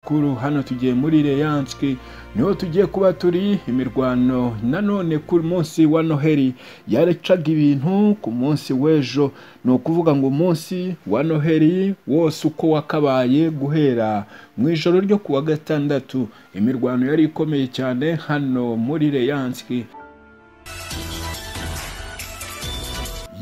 makuru hano tugiye muri reyanski niho tugiye kuba turi imirwano nanone ku munsi wa noheli yarecaga ibintu ku munsi w'ejo ni ukuvuga ngo umunsi wa noheli wose uko wakabaye guhera mu ijoro ryo ku wa gatandatu imirwano yari ikomeye cyane hano muri reyanski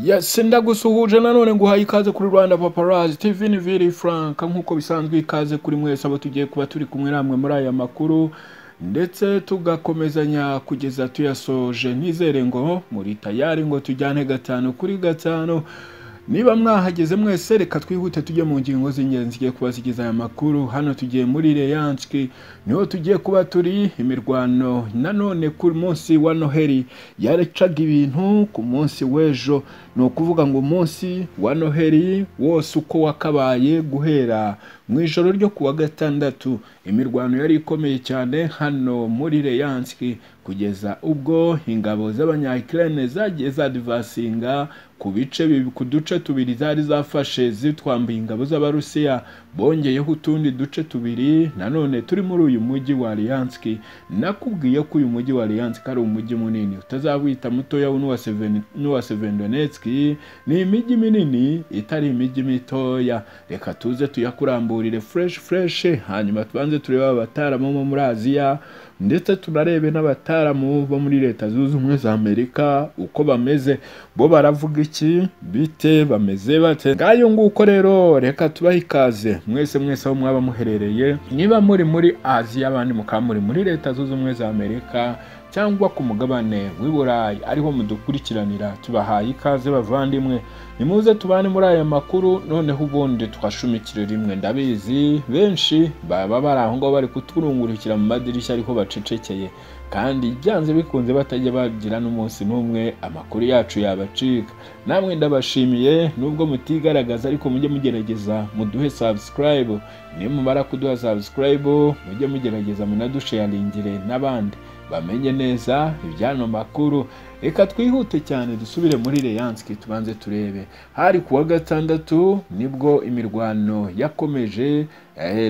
yasenda gusuhuje nanone guhaye ikaze kuri rwanda paparazi tv ni viri frank nk'uko bisanzwe ikaze kuri mwese abo tugiye kuba turi kumwe namwe muri aya makuru ndetse tugakomezanya kugeza tuyasoje nizere ngo muri tayari ngo tujyane gatanu kuri gatanu niba mwahageze mwese reka twihute tujye mu ngingo z'ingenzi zigiye kuba zigize aya makuru hano tugiye muri reyanski niho tugiye kuba turi imirwano nanone ku munsi wa noheli yarecaga ibintu ku munsi w'ejo ni ukuvuga ngo umunsi wa noheli wose uko wakabaye guhera mu ijoro ryo ku wa gatandatu imirwano yari ikomeye cyane hano muri reyanski kugeza ubwo ingabo z'abanyakirene zagiye zadivasinga ku bice ku duce tubiri zari zafashe zitwambuye ingabo z'abarusiya bongeyeho utundi duce tubiri nanone turi muri uyu mujyi wa liyanski nakubwiye ko uyu mujyi wa liyanski ari umujyi munini utazawita mutoya n'uwa sevendonetski ni imijyi minini itari imijyi mitoya reka tuze tuyakuramburire fureshi fureshi hanyuma tubanze turebe abataramu bo muri aziya ndetse tunarebe n'abataramu bo muri leta zunze ubumwe za amerika uko bameze bo baravuga iki bite bameze bate ngayo nguko rero reka tubahe ikaze mwese mwese aho mwaba muherereye niba muri muri aziya abandi mukaba muri muri leta zunze ubumwe za amerika cyangwa ku mugabane w'i burayi ariho mudukurikiranira tubahaye ikaze bavandimwe nimuze tubane muri aya makuru noneho ubundi twashumikire rimwe ndabizi benshi baba bari aho ngaho bari kuturungurukira mu madirishya ariho bacecekeye kandi byanze bikunze batajya bagira n'umunsi n'umwe amakuru yacu yabacika namwe ndabashimiye nubwo mutigaragaza ariko mujye mugerageza muduhe sabusikarayibu nimumara kuduha sabusikarayibu mujye mugerageza munadusheyaringire n'abandi bamenye neza ibyano makuru reka twihute cyane dusubire muri reyanski tubanze turebe hari ku wa gatandatu nibwo imirwano yakomeje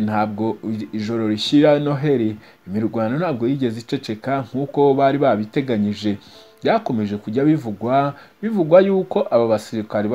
ntabwo ijoro rishyira noheli imirwano ntabwo yigeze iceceka nk'uko bari babiteganyije byakomeje kujya bivugwa bivugwa yuko aba basirikare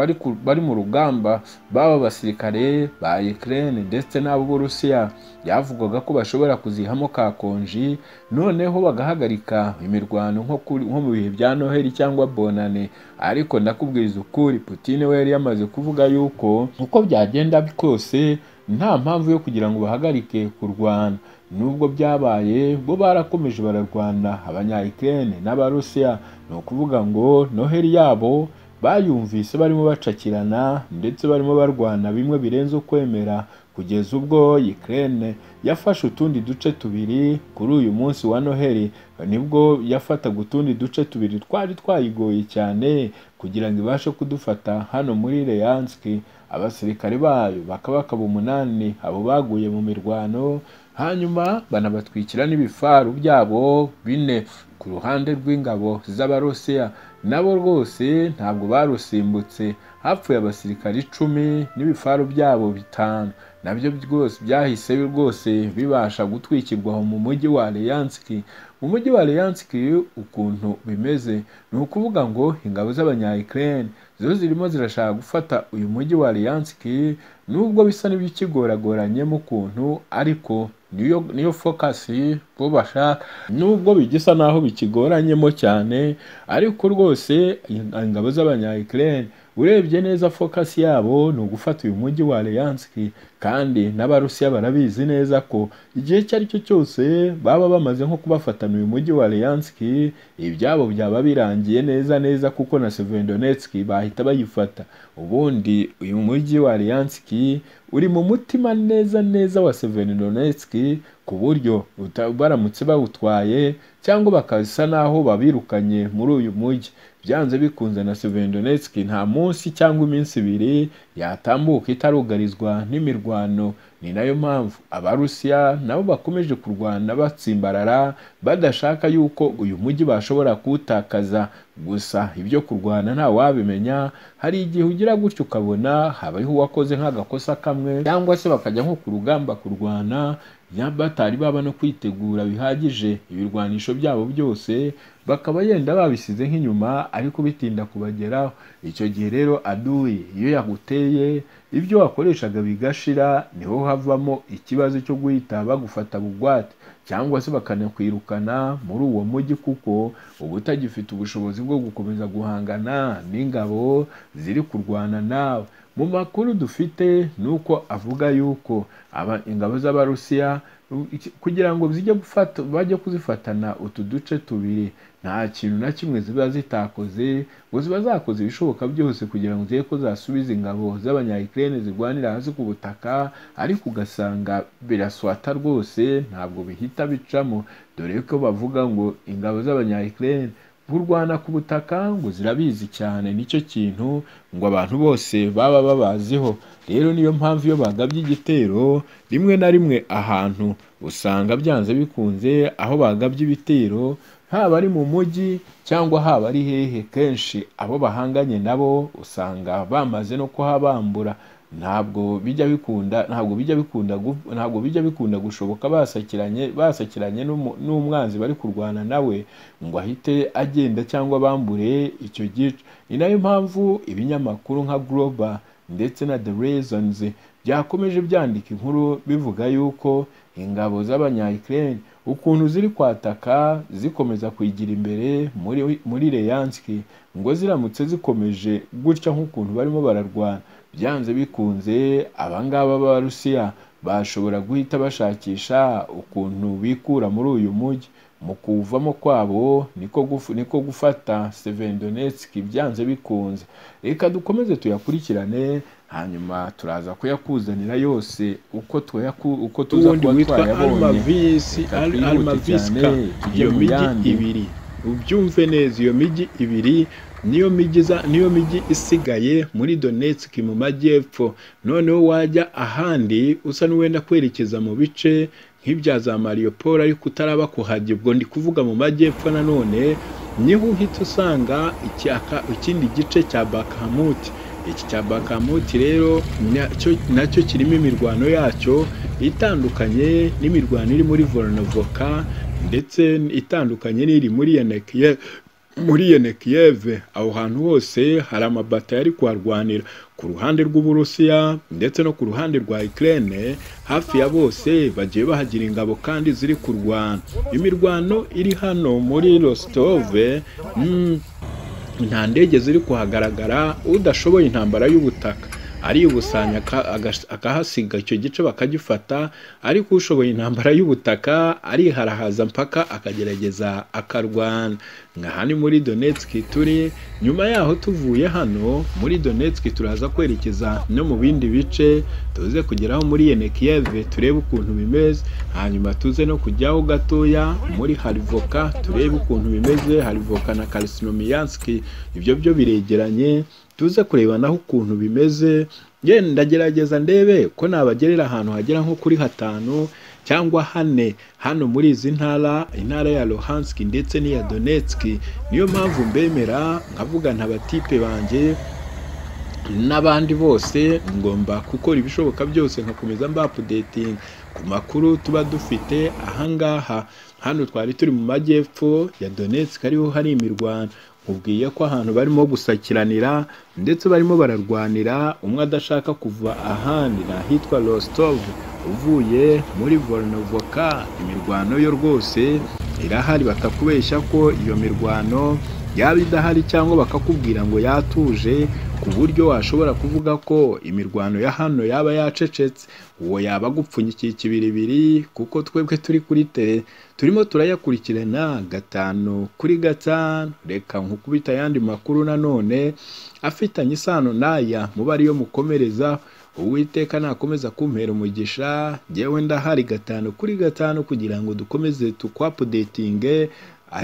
bari mu rugamba b'aba basirikare ba Ukraine ndetse n'ab'Uburusiya byavugwaga ko bashobora kuzihamo ka konji noneho bagahagarika imirwano nko mu bihe bya noheli cyangwa bonane ariko ndakubwiza ukuri Putin we yari yamaze kuvuga yuko uko byagenda kose nta mpamvu yo kugira ngo bahagarike kurwana nubwo byabaye bo barakomeje bararwana abanyayikirene n'abarusiya ni ukuvuga ngo noheli yabo bayumvise barimo bacakirana ndetse barimo barwana bimwe birenze ukwemera kugeza ubwo Ukraine yafashe utundi duce tubiri kuri uyu munsi wa noheli nibwo yafataga utundi duce tubiri twari twayigoye cyane kugira ngo ibashe kudufata hano muri reyanski abasirikare bayo bakabakaba umunani abo baguye mu mirwano hanyuma banabatwikira n'ibifaru byabo bine ku ruhande rw'ingabo z'abarusiya nabo rwose ntabwo barusimbutse hapfuye abasirikare icumi n'ibifaru byabo bitanu nabyo rwose byahise rwose bibasha gutwikirwa mu mujyi wa leyanski mu mujyi wa leyanski ukuntu bimeze ni ukuvuga ngo ingabo z'abanyayikirene zo zirimo zirashaka gufata uyu mujyi wa leyanski nubwo bisa n'iby'ikigoragoranyemo ukuntu ariko niyo niyo fokasi bo bashaka nubwo bigisa naho bikigoranyemo cyane ariko rwose ingabo z'abanyayikirene urebye neza fokasi yabo ni ugufata uyu mujyi wa leyanski kandi n'abarusiya barabizi neza ko igihe icyo ari cyo cyose baba bamaze nko kubafatana uyu mujyi wa leyanski ibyabo byaba birangiye neza neza kuko na sevendonetski bahita bayifata ubundi uyu mujyi wa leyanski uri mu mutima neza neza wa sevendonetski ku buryo baramutse bawutwaye cyangwa bakasa naho babirukanye muri uyu mujyi byanze bikunze na sevendonetski nta munsi cyangwa iminsi ibiri yatambuka itarugarizwa n'imirwano ni nayo mpamvu abarusiya nabo bakomeje kurwana batsimbarara badashaka yuko uyu mujyi bashobora kuwutakaza gusa ibyo kurwana nta wabimenya hari igihe ugira gutyo ukabona habaho uwakoze nk'agakosa kamwe cyangwa se bakajya nko ku rugamba kurwana ya batari baba no kwitegura bihagije ibirwanisho byabo byose bakaba yenda babisize nk'inyuma ariko bitinda kubageraho icyo gihe rero aduwi iyo yaguteye ibyo wakoreshaga bigashira niho havamo ikibazo cyo guhita bagufata bugwate cyangwa se bakanakwirukana muri uwo mujyi kuko uba utagifite ubushobozi bwo gukomeza guhangana n'ingabo ziri kurwana nawe mu makuru dufite ni uko avuga yuko aba ingabo z'abarusiya kugira ngo zijye gufata bajye kuzifatana utu duce tubiri nta kintu na kimwe ziba zitakoze ngo ziba zakoze ibishoboka byose kugira ngo ziye ko zasubiza ingabo z'abanyayikirere zirwanira hasi ku butaka ariko ugasanga biraswata rwose ntabwo bihita bicamo dore ko bavuga ngo ingabo z'abanyayikirere kurwana ku butaka ngo zirabizi cyane nicyo kintu ngo abantu bose baba babaziho rero niyo mpamvu iyo bagabye igitero rimwe na rimwe ahantu usanga byanze bikunze aho bagabye ibitero haba ari mu mujyi cyangwa haba ari hehe kenshi abo bahanganye nabo usanga bamaze no kuhabambura ntabwo bijya bikunda ntabwo bijya bikunda ntabwo bijya bikunda gushoboka basakiranye basakiranye n'umwanzi bari kurwana nawe ngo ahite agenda cyangwa bambure icyo gice ni nayo mpamvu ibinyamakuru nka global ndetse na the reasons byakomeje byandika inkuru bivuga yuko ingabo z'abanyayikirere ukuntu ziri kwataka zikomeza kwigira imbere muri muri leyanski ngo ziramutse zikomeje gutya nk'ukuntu barimo bararwana byanze bikunze abangaba b'abarusiya bashobora guhita bashakisha ukuntu bikura muri uyu mujyi mu kuvamo kwabo niko gufu, niko gufata Sevendonetski byanze bikunze reka dukomeze tuyakurikirane hanyuma turaza kuyakuzanira yose uko twayaku uko tuza kuba twayabonye almaviska iyo mijyi ibiri ubyumve neza iyo mijyi ibiri niyo mijyi niyo mijyi isigaye muri Donetsk mu majyepfo noneho wajya ahandi usa n'uwenda kwerekeza mu bice nk'ibya za Mariupol ariko utaraba kuhajya ubwo ndi kuvuga mu majyepfo nanone niho uhita usanga ikindi gice cya Bakhmut iki cya Bakhmut rero nacyo kirimo imirwano yacyo itandukanye n'imirwano iri muri Volnovoka ndetse itandukanye n'iri muri Yenekiye muri yenekiyeve aho hantu hose hari amabata yari kuharwanira ku ruhande rw'uburusiya ndetse no ku ruhande rwa ikirere hafi ya bose bagiye bahagira ingabo kandi ziri kurwana imirwano iri hano muri rositove nta ndege ziri kuhagaragara udashoboye intambara y'ubutaka aribusanya akahasiga icyo gice bakagifata ariko ushoboye intambara y'ubutaka ariharahaza mpaka akagerageza akarwana nkaha ni muri donetski turi nyuma yaho tuvuye hano muri donetski turaza kwerekeza no mu bindi bice tuze kugeraho muri yenekiyeve turebe ukuntu bimeze hanyuma tuze no kujyaho gatoya muri harivoka turebe ukuntu bimeze harivoka na karisinomiyanski ibyo byo biregeranye tuze kureba naho ukuntu bimeze yenda ndagerageza ndebe ko nabagerera ahantu hagera nko kuri hatanu cyangwa hane hano muri izi ntara intara ya Luhansk ndetse n'iya Donetsk niyo mpamvu mbemera nkavugana abatipe banjye n'abandi bose ngomba gukora ibishoboka byose nkakomeza mbapudetinga ku makuru tuba dufite ahangaha hano twari turi mu majyepfo ya Donetsk ariho hari imirwano mubwiye ko ahantu barimo gusakiranira ndetse barimo bararwanira umwe adashaka kuva ahandi ni ahitwa rostov uvuye muri volnovoka imirwano yo rwose irahari bakakubeshya ko iyo mirwano yaba idahari cyangwa bakakubwira ngo yatuje ku buryo washobora kuvuga ko imirwano ya hano yaba yacecetse uwo yaba agupfunyikiye ikibiribiri kuko twebwe turi kuri tere turimo turayakurikirana gatanu kuri gatanu reka nkukubita ayandi makuru nanone afitanye isano n'aya muba ariyo mukomereza uwiteka nakomeza kumpera umugisha ngewe ndahari gatanu kuri gatanu kugira ngo dukomeze tukwapudetinge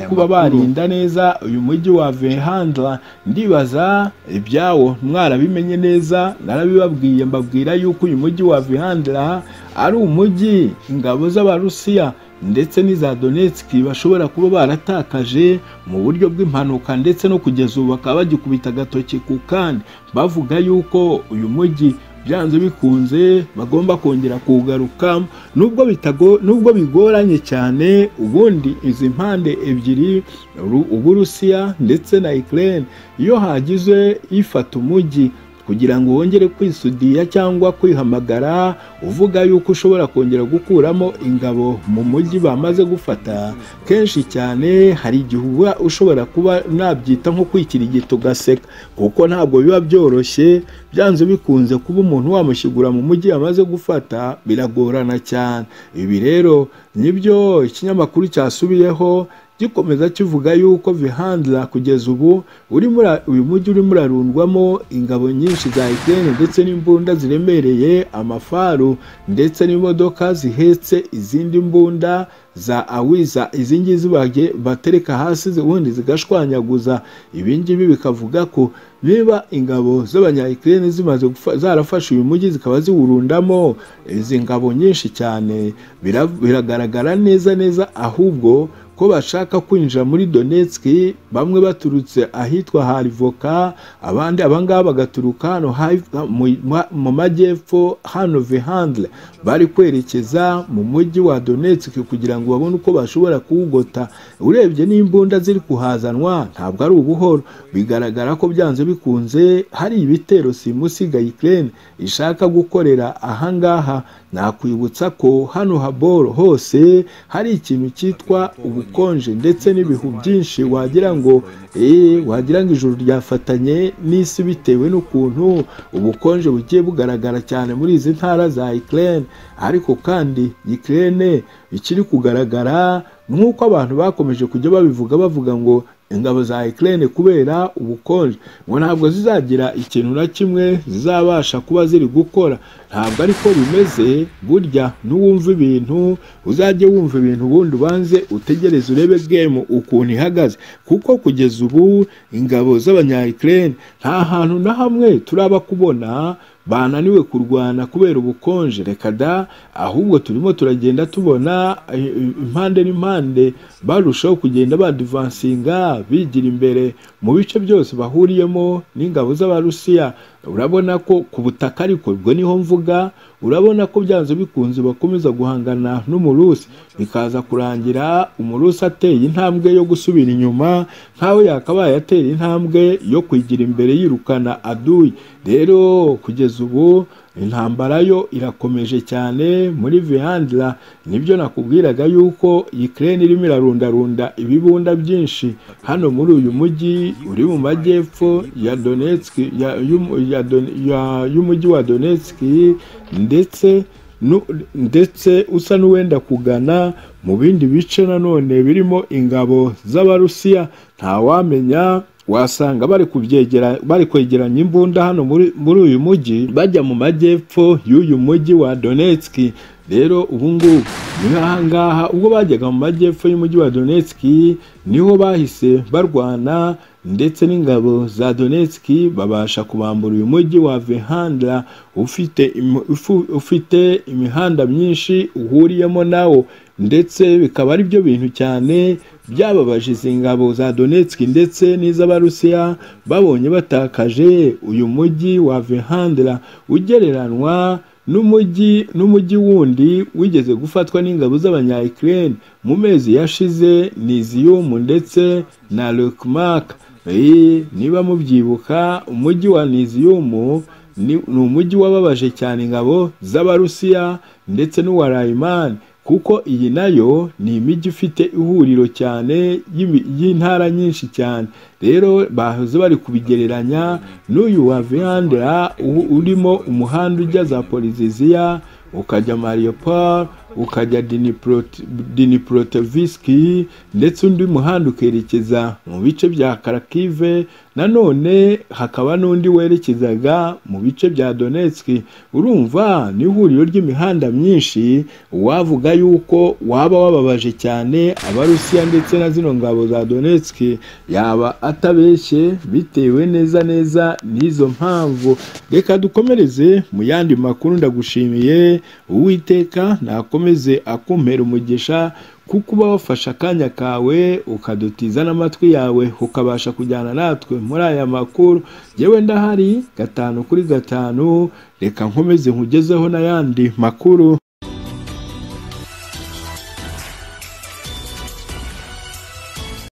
kuba barinda neza uyu mujyi wa vehandra ndibaza ibyawo mwarabimenye neza narabibabwiye mbabwira yuko uyu mujyi wa vehandra ari umujyi ingabo z'abarusiya ndetse n'iza donetsk bashobora kuba baratakaje mu buryo bw'impanuka ndetse no kugeza ubu bakaba bagikubita agatoki ku kandi bavuga yuko uyu mujyi byanze bikunze bagomba kongera kugaruka nubwo bitago nubwo bigoranye cyane ubundi izi mpande ebyiri Ru- uburusiya ndetse na Ukraine iyo hagize ifata umujyi kugira ngo wongere kwisudiya cyangwa kwihamagara uvuga yuko ushobora kongera gukuramo ingabo mu mujyi bamaze gufata kenshi cyane hari igihe uba ushobora kuba nabyita nko kwikirigita ugaseka kuko ntabwo biba byoroshye byanze bikunze kuba umuntu wamushyigura mu mujyi yamaze gufata biragorana cyane ibi rero nibyo ikinyamakuru cyasubiyeho gikomeza kivuga yuko vihandla kugeza ubu urimo ura- uyu mujyi urimo urarundwamo ingabo nyinshi za Ukraine ndetse n'imbunda ziremereye amafaru ndetse n'imodoka zihetse izindi mbunda za awiza izi ngizi bage- batereka hasi zi- ubundi zigashwanyaguza ibi ngibi bikavuga ko niba ingabo z'abanyayikirere zimaze gufa- zarafashe uyu mujyi zikaba ziwurundamo izi ngabo nyinshi cyane bira- biragaragara neza neza ahubwo ko bashaka kwinjira muri Donetsk bamwe baturutse ahitwa Harivoka abandi abangaba bagaturuka hano hafi- mu- mu- mu majyepfo hano Vihandle bari kwerekeza mu mujyi wa Donetsk kugira ngo babone uko bashobora kuwugota urebye n'imbunda ziri kuhazanwa ntabwo ari ubuhoro bigaragara ko byanze bikunze hari ibitero simusiga Ukraine ishaka gukorera ahangaha nakwibutsa ko hano haboro hose hari ikintu cyitwa ubukonje ndetse n'ibihu byinshi wagira ngo eh, wagira ngo ijuru ryafatanye n'isi bitewe n'ukuntu ubukonje bugiye bugaragara cyane muri izi ntara za Ukraine ariko kandi Ukraine ikiri kugaragara nk'uko abantu bakomeje kujya babivuga bavuga ngo ingabo za Ukraine kubera ubukonje ngo ntabwo zizagira ikintu na kimwe zizabasha kuba ziri gukora ntabwo ariko bimeze burya n'uwumva ibintu uzajye wumva ibintu ubundi ubanze utegereze urebe game ukuntu ihagaze kuko kugeza ubu ingabo z'abanya Ukraine nta hantu na hamwe turaba kubona bananiwe kurwana kubera ubukonje reka da ahubwo turimo turagenda tubona eh, eh, impande n'impande barushaho kugenda badivansinga bigira imbere mu bice byose bahuriyemo n'ingabo z'abarusiya urabona ko ku butaka ariko ubwo niho mvuga urabona ko byanze bikunze bakomeza guhangana n'umurusi bikaza kurangira umurusi ateye intambwe yo gusubira inyuma nkaho yakabaye atera intambwe yo kwigira imbere yirukana aduyi rero kugeza ubu intambara yo irakomeje cyane muri vihandira nibyo nakubwiraga yuko Ukraine irimo irarundarunda ibibunda byinshi hano muri uyu mujyi uri mu majyepfo ya Donetsk ya, y'umu- ya, Don- ya- y'umujyi wa Donetsk ndetse nu- ndetse usa n'uwenda kugana mu bindi bice nanone birimo ingabo z'abarusiya ntawamenya wasanga bari kubyegera bari kwegeranya imbunda hano muri, muri uyu mujyi bajya mu majyepfo y'uyu mujyi wa Donetsk rero ubu ngubu ni nk'ahangaha ubwo bajyaga mu majyepfo y'umujyi wa Donetsk niho bahise barwana ndetse n'ingabo za Donetsk babasha kubambura uyu mujyi wa Vehandla ufite im- ufu- ufite imihanda myinshi uhuriyemo nawo ndetse bikaba ari byo bintu cyane byababaje izi ngabo za Donetsk ndetse n'iz'Abarusiya babonye batakaje uyu mujyi wa Vehandla ugereranwa n'umujyi n'umujyi wundi wigeze gufatwa n'ingabo z'abanya-Ukraine mu mezi yashize Nizium ndetse na Lukmak Eh, niba mubyibuka umujyi wa Nizium ni ni umujyi wababaje cyane ingabo z'Abarusiya ndetse n'uwa Rayman kuko iyi nayo ni imijyi ifite ihuriro cyane y'imi- y'intara nyinshi cyane rero bahoze bari kubigereranya n'uyu wa Viandra u- urimo umuhanda ujya za Poliziziya ukajya Mariupol ukajya Dniprot- Dniprotovsk ndetse undi muhanda ukerekeza mu bice bya Kharkiv nanone hakaba n'undi werekezaga mu bice bya Donetsk urumva ni ihuriro ry'imihanda myinshi wavuga yuko waba wababaje cyane abarusiya ndetse na zino ngabo za Donetsk yaba atabeshye bitewe neza neza n'izo mpamvu reka dukomereze mu yandi makuru ndagushimiye uwiteka nakomeze akumpera umugisha kuko uba wafashe akanya kawe ukadutiza n'amatwi yawe ukabasha kujyana natwe muri aya makuru yewe ndahari gatanu kuri gatanu reka nkomeze nkugezeho n'ayandi makuru